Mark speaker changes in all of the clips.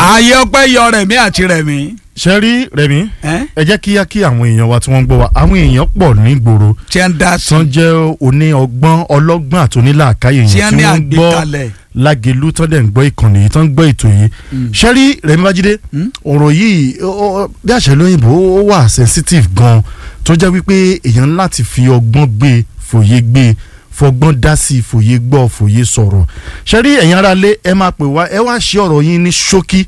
Speaker 1: ààyè ọpẹ́ yọ rẹ̀mí àti rẹ̀mí.
Speaker 2: ṣe rí rẹ̀mí
Speaker 1: ẹ́
Speaker 2: ẹ jẹ́ kí á kí àwọn èèyàn wa tí wọ́n ń gbọ́ wa àwọn èèyàn pọ̀ nígboro
Speaker 1: tí ń dá sí
Speaker 2: tán jẹ́ oní ọgbọ́n ọlọ́gbọ́n àti onílàákàyè
Speaker 1: tí
Speaker 2: yìí
Speaker 1: ń
Speaker 2: tí
Speaker 1: ní
Speaker 2: wọ́n ń gbọ́
Speaker 1: àgbékalẹ̀.
Speaker 2: lágelu tán dẹ̀ ń gbọ́ ìkànnì yìí tán ń gbọ́ ètò yìí ṣe rí rẹ̀mí bájídé
Speaker 1: Mm.
Speaker 2: ọ̀rọ̀ yìí ó- ó- bí àṣẹ lóyìnbó ó wà sensitive gan tó jẹ́ wípé èèyàn láti fi ọgbọ́n gbé fòye gbé fọgbọ́n dá sí i fòye gbọ́ fòye sọ̀rọ̀ ṣe rí ẹ̀yin ará lé ẹ máa pè wá ẹ wá ṣe ọ̀rọ̀ yín ní ṣókí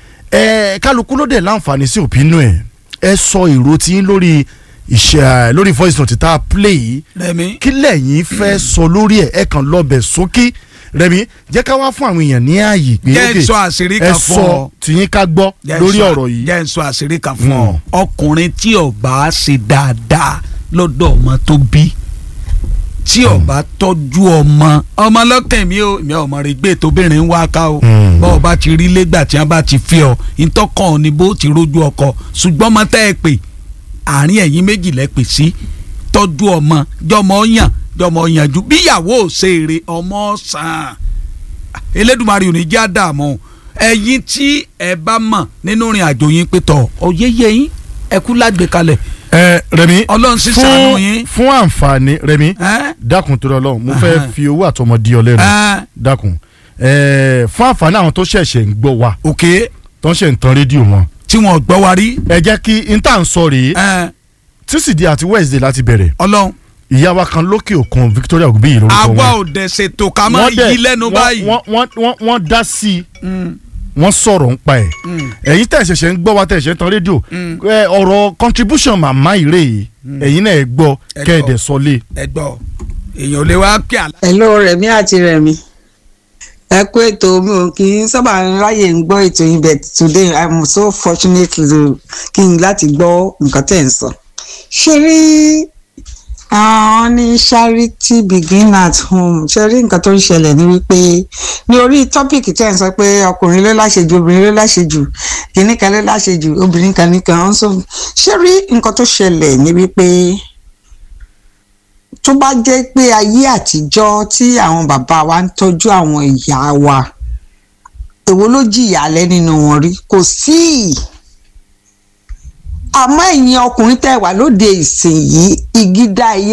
Speaker 2: ẹ kálukú ló dẹ̀ láǹfààní sí òpinú ẹ̀ ẹ sọ èrò tí yín lórí ìṣe lórí voice note tá a play yìí
Speaker 1: rẹ̀mí
Speaker 2: kí lẹ́yìn fẹ́ sọ lórí ẹ̀ ẹ kàn lọ́bẹ̀ sókí rẹ̀mí jẹ́ ká wá fún àwọn èèyàn ní ààyè pé
Speaker 1: jẹ́
Speaker 2: ok,
Speaker 1: ń sọ àṣírí
Speaker 2: ẹ
Speaker 1: kan fún
Speaker 2: sọ
Speaker 1: ọ.
Speaker 2: tìyín ká gbọ́
Speaker 1: Jẹ́ ń
Speaker 2: lórí
Speaker 1: sọ-
Speaker 2: ọ̀rọ̀ yìí
Speaker 1: jẹ́ ń sọ àṣírí kan fún ọ
Speaker 2: Mm.
Speaker 1: ọkùnrin tí ó bá ṣe dáadáa lọ́dọ̀ ọmọ tó bí tí ó bá tọ́jú ọmọ ọmọ lọ́kàn mi ò mi ọmọ rẹ̀ gbé tóbìnrin ń wá ká o
Speaker 2: Mm.
Speaker 1: bọ́ ọ bá ti rí lẹ́gbà tí wọ́n bá ti fi ọ ìtọ́kàn ni bó ti rójú ọkọ ṣùgbọ́n ọmọ tẹ́ ẹ pè àárín ẹ̀yìn méjì lẹ́ pè sí tọ́jú ọmọ jọmọ yàn jọmọ yànjú bíyàwó ò ṣe èrè ọmọ sàn elédùnmarè ò ní já dààmú ẹ̀yin tí ẹ bá mọ̀ nínú ìrìn àjò yín pé tọ̀ ọ̀yẹ́yẹ́ yín ẹ kú lágbèkalẹ̀
Speaker 2: ẹ rẹ̀mí
Speaker 1: ọlọ́run sì ṣàánú yín.
Speaker 2: fún àǹfààní rẹ̀mí
Speaker 1: ẹ́
Speaker 2: dákun tó lọ́lọ́run mo
Speaker 1: Ahan.
Speaker 2: fẹ́ fi owó àtọmọ di ọ lẹ́nu
Speaker 1: ẹ́
Speaker 2: dákun ẹ fún àǹfààní àwọn tó ṣẹ̀ṣẹ̀ ń gbọ́ wa
Speaker 1: òkè
Speaker 2: tó ń ṣe ń tan rédíò wọn
Speaker 1: tí wọn gbọ́ wa rí
Speaker 2: ẹ jẹ́ kí n tà ń sọ rèé
Speaker 1: ẹ́
Speaker 2: tísídìí àti wednesday láti bẹ̀rẹ̀
Speaker 1: ọlọ́run
Speaker 2: ìyá wa kan lókè òkun victoria ògùnbíyì lórúkọ
Speaker 1: àwa
Speaker 2: wọn
Speaker 1: ò dẹ̀ ṣètò ká mọ́
Speaker 2: Wọ́n dẹ̀-
Speaker 1: yí lẹ́nu
Speaker 2: wọ́n-
Speaker 1: báyìí.
Speaker 2: wọ́n wọ́n wọ́n wọ́n dá sí i
Speaker 1: Mm,
Speaker 2: wọ́n sọ̀rọ̀ ń pa ẹ̀
Speaker 1: mm,
Speaker 2: ẹ̀yin tẹ̀ ṣẹ̀ṣẹ̀ ń gbọ́ wa tẹ̀ ṣẹ̀ ń tan rédíò
Speaker 1: mm.
Speaker 2: ẹ, ọ̀rọ̀ contribution màmá ìrè yìí ẹ̀yin náà ẹ gbọ́
Speaker 1: Ẹ gbọ́.
Speaker 2: kẹ́ẹ̀dẹ̀ sọlé.
Speaker 1: ẹ gbọ́ èèyàn ò lè wá pè àlá.
Speaker 3: hello rẹ̀mí àti rẹ̀mí ẹ kú ètò mi ò kì í sábà ráyè ń gbọ́ ètò yín but today i'm so fortunate to kí n láti gbọ́ nǹkan tẹ̀ ń sọ. ṣé rí àwọn ní charity begin at home ṣe rí nǹkan tó ń ṣẹlẹ̀ ní wípé ní orí tọ́pìkì tẹ̀ ń sọ pé ọkùnrin ló láṣejù obìnrin ló láṣejù kìnní kan ló láṣejù obìnrin kan ní kan so ṣé rí nǹkan tó ṣẹlẹ̀ ní wípé tó bá jẹ́ pé ayé àtijọ́ tí àwọn bàbá wa ń tọ́jú àwọn ìyá wa èwo ló jìyà lẹ́ nínú wọn rí kò sí àmọ́ ẹ̀yin ọkùnrin tẹ́ wà lóde ìsìn yìí ìgídá ayé